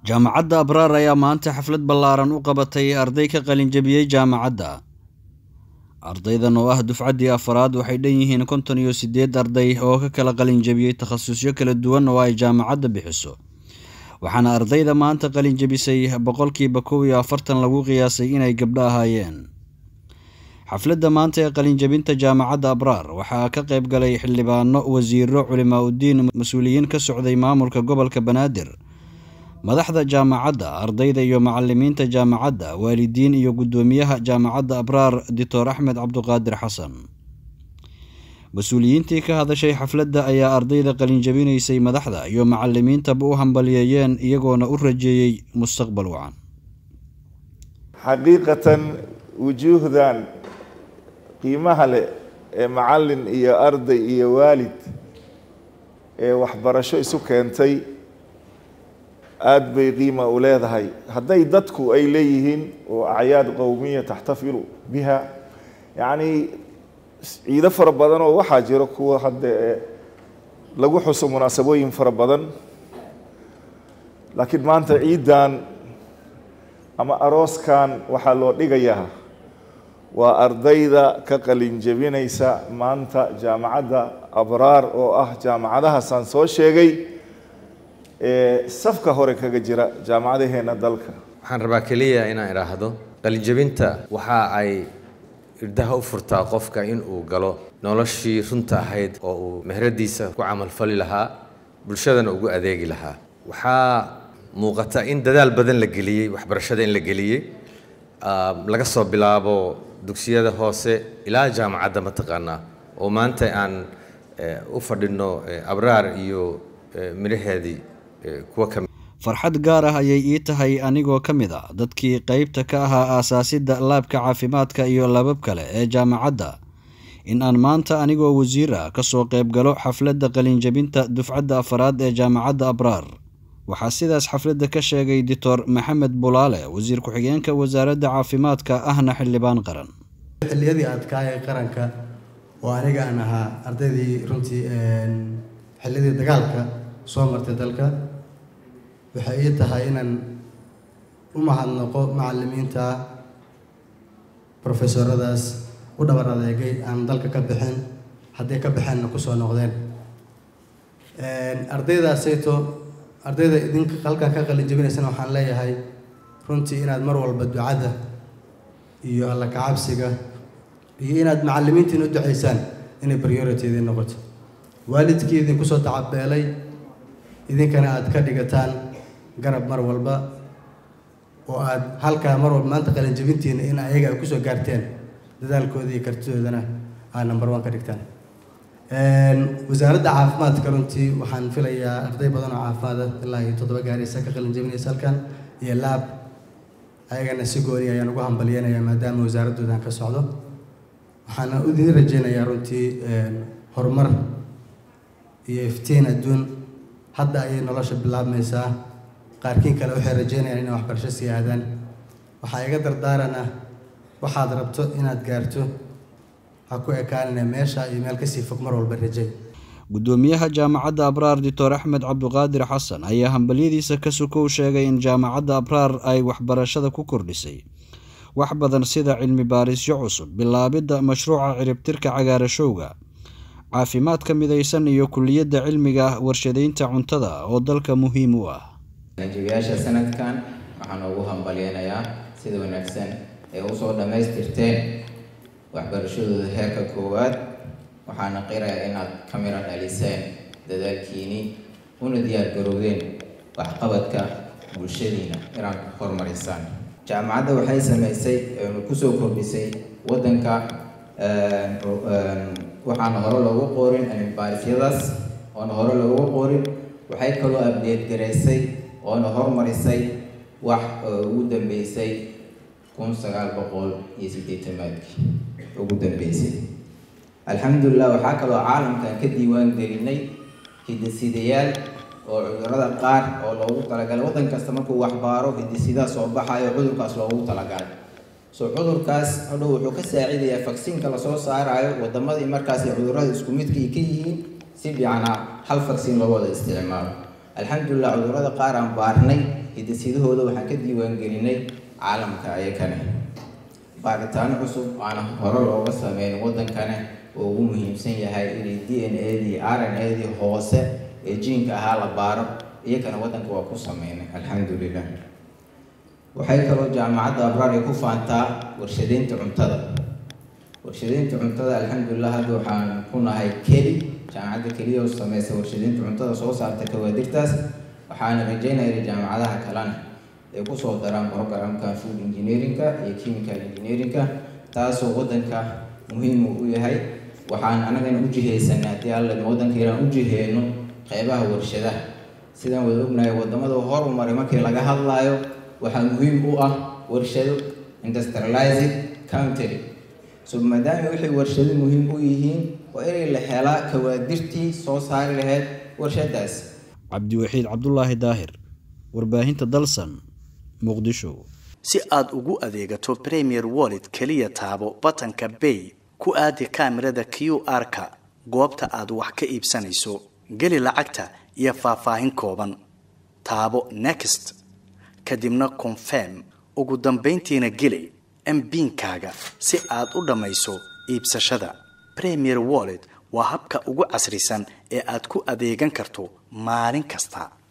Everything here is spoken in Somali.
jaamacadda abraar ayaa maanta xaflad ballaaran u qabatay arday ka qalinjabiyey jaamacadda ardaydan oo ah dufcaddii afaraad waxay dhan yihiin konton iyo siddeed arday oo ka kala qalinjabiyey takhasusyo kala duwan oo ay jaamacadda bixiso waxaana ardayda maanta qalinjabisay boqolkiiba kow iyo afartan lagu qiyaasay inay gabdho ahaayeen xafladda maanta ee qalinjabinta jaamacadda abraar waxaa ka qayb galay xildhibaano wasiiro culimaa uddiin mas-uuliyiin ka socday maamulka gobolka banaadir madaxda jaamacadda ardayda iyo macalimiinta jaamacadda waalidiin iyo guddoomiyaha jaamacadda abraar doctor axmed cabduqaadir xasan mas-uuliyiintii ka hadashay xafladda ayaa ardayda qalinjabinaysay madaxda iyo macalimiintaba u hambaliyeeyeen iyagoona u rajeeyey mustaqbal wacan xaqiiqatan wujuuhdan qiimaha leh ee macallin iyo arday iyo waalid ee waxbarasho isu keentay aada bay qiima u leedahay hadday dadku ay leeyihiin oo acyaad qowmiya taxtafilu biha yacni ciido fara badan oo waxaa jiro kuwa hadda lagu xuso munaasabooyin fara badan laakiin maanta ciiddan ama arooskan waxaa loo dhigayaa waa ardayda ka qalin jebinaysa maanta jaamacadda abraar oo ah jaamacadahaasaan soo sheegay ee safka hore kaga jira jaamacadaheena dalka waxaan rabaa keliya inaan idhaahdo qalinjebinta waxa ay irdaha u furtaa qofka in uu galo noloshii runta ahayd oo uu mehradiisa ku camalfali lahaa bulshadana ugu adeegi lahaa waxaa muuqata in dadaal badan la geliyey waxbarashada in la geliyey laga soo bilaabo dugsiyada hoose ilaa jaamacadda mataqaanaa oo maanta aan u fadhino abraar iyo midhaheedii kuwa ka farxad gaar ah ayay ii tahay anigoo ka mid a dadkii qeybta ka ahaa aasaasidda laabka caafimaadka iyo labab kale ee jaamacadda in aan maanta anigoo wasiir ah ka soo qayb galo xafladda qalinjabinta dufcadda afaraad ee jaamacadda abraar waxaa sidaas xafladda ka sheegay doctor maxamed bulaale wasiir ku-xigeenka wasaaradda caafimaadka ahna xildhibaan qaran xilliyadii adkaa ee qaranka oo aniga aan ahaa ardaydii runtii xilliyadii dagaalka soo martay dalka waxay ii tahay inaan u mahadnaqo macalimiinta profesoradaas u dhabar adeegay aan dalka ka bixin hadday ka baxeenna kusoo noqdeen ardaydaasayto ardayda idinka halkan ka qalin jabinaysana waxaan leeyahay runtii inaad mar walba ducada iyo alla kacabsiga iyo inaad macalimiintiin u ducaysaan inay priority idin noqoto waalidkii idinku soo tacabeelay idinkana aad ka dhigataan garab mar walba oo aad halkaa mar walba maanta qalinjabintiina in ayaga ay kusoo gaarteen dadaalkooda iyo kartidoodana aad number one ka dhigtaan wasaaradda caafimaadka runtii waxaan filayaa arday badan oo caafimaada ilaa iyo toddoba gaaraysa ka qalinjabinaysa halkan iyo laab ayagana si gooni ayaan ugu hambalyanayaa maadaama wasaaraddoodan ka socdo waxaana idin rajeynayaa runtii horumar iyo iftiin adduun hadda ayay nolosha bilaabmaysaa qaarkiin kale waxay rajeynayaan inay waxbarasho sii aadaan waxaa iga dardaarana waxaad rabto inaad gaarto ha ku ekaanina meesha iyo meel kasii fog mar walba rajay guddoomiyaha jaamacadda abraar doctor axmed cabduqaadir xasan ayaa hambalyadiisa ka sukow sheegay in jaamacadda abraar ay waxbarashada ku kordhisay wax badan sida cilmi baarisyo cusub bilaabidda mashruuca ciribtirka cagaarashowga caafimaadka midaysan iyo kuliyadda cilmiga warshadeynta cuntada oo dalka muhiim u ah qalinjabiyaasha sanadkan waxaan ugu hambalyeynayaa sida wanaagsan ee usoo dhammaystirteen waxbarashadooda heerka koowaad waxaana qirayaa inaad ka miro dhaliseen dadaalkiini una diyaar garowdeen waxqabadka bulshadiina inaad horumarisaan jaamacadda waxay sameysay kusoo kordhisay waddanka waxaana hore loogu qorin cilmibaarisiyadaas oona hore loogu qorin waxay kaloo abdeed garaysay oona horumarisay wax ugu dambeysay kun sagaal boqol iyo siddeetamaadkii ugu dambeysay alxamdulilah waxaa kaloo caalamkan ka diiwaan gelinay hidasidayaal oo cudurada qaar oo loogu talagalay waddan kasta markuu waxbaaro hidasidaa soo baxayo cudurkaas loogu talagalay so cudurkaas hadhow wuxuu ka saacidayaa vaksiinka lasoo saarayo wadamadii markaas cudurada isku midka ay ka yihiin si fiicana hal vaksiin loo wada isticmaalo alxamdulilah cudurrada qaar aan baarnay hiddasidahooda waxaan ka diiwaangelinay caalamka ayakane baaritaano cusub aana hore looga sameyn waddankane oo ugu muhiimsan yahay inay d n a dii r n a dii hoose ee jiinka ahaa la baaro iyakana waddanka waa ku sameynay alxamdulilah waxay kaloo jaamacadda abraar ay ku faantaa warshadeynta cuntada warshadeynta cuntada alxamdulilah hadda waxaan ku nahay keli jaamacadda keliya oo sameysa warshadeynta cuntada soo saarta kawaadirtaas waxaana rajeynaya jaamacadaha kalena ay kusoo daraan programka food engineeringa iyo chemical engineeringa taasoo waddanka muhiim u yahay waxaan anagana u jihaysanay haddii alla waddanka inaan u jiheyno qeybaha warshadaha sidaan wada ognahay wadamada horumaray markii laga hadlayo waxaa muhiim u ah warshado industrialized country so maadaama waxay warshado muhiim u yihiin waa inay la helaa kawaadirtii soo saari lahayd warshadaas cabdiwaxiid cabdulaahi daahir warbaahinta dalsan muqdisho si aad ugu adeegato premier wallet keliya taabo batanka bay ku aadi kaamirada q r-ka goobta aad wax ka iibsanayso geli lacagta iyo faahfaahin kooban taabo next kadibna confirm ugu dambayntiina geli mbiinkaaga si aad u dhammayso iibsashada premier wallet waa habka ugu casrisan ee aad ku adeegan karto maalin kasta